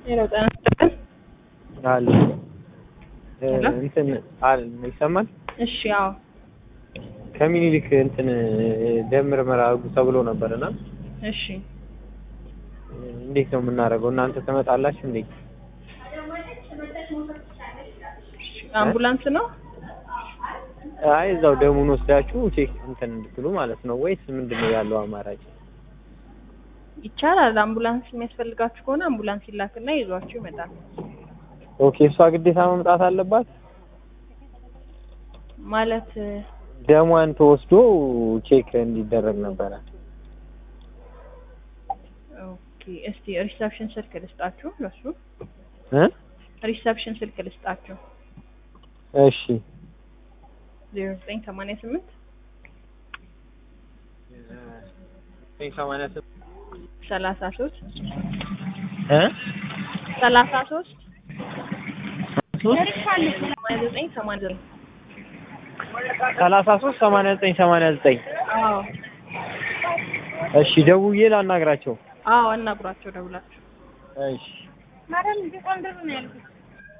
ሄሎ ጤና ይስጥልን። አለ ሄሎ? እንትን አለ ይሰማል። እሺ አዎ ከሚኒሊክ እንትን ደም ምርመራ አድርጉ ተብሎ ነበርና እሺ እንዴት ነው የምናደርገው? እናንተ ትመጣላችሁ እንዴ? አምቡላንስ ነው አይ እዛው ደሙን ወስዳችሁ ቼክ እንትን እንድትሉ ማለት ነው ወይስ ምንድን ነው ያለው አማራጭ? ይቻላል። አምቡላንስ የሚያስፈልጋችሁ ከሆነ አምቡላንስ ይላክና ይዟችሁ ይመጣል። ኦኬ እሷ ግዴታ መምጣት አለባት። ማለት ደሟን ተወስዶ ቼክ እንዲደረግ ነበረ። ኦኬ እስቲ ሪሰፕሽን ስልክ ልስጣችሁ ለሱ እ ሪሰፕሽን ስልክ ልስጣችሁ እሺ ዜሮ ዘጠኝ ሰማንያ ስምንት ሰላሳ ሶስት እ ሰላሳ ሶስት ሰማንያ ዘጠኝ ሰማንያ ዘጠኝ ሰላሳ ሶስት ሰማንያ ዘጠኝ ሰማንያ ዘጠኝ አዎ እሺ ደውዬ ላናግራቸው። አዎ አናግሯቸው ደውላችሁ እሺ ማረም ቢቆንድር ነው ያልኩት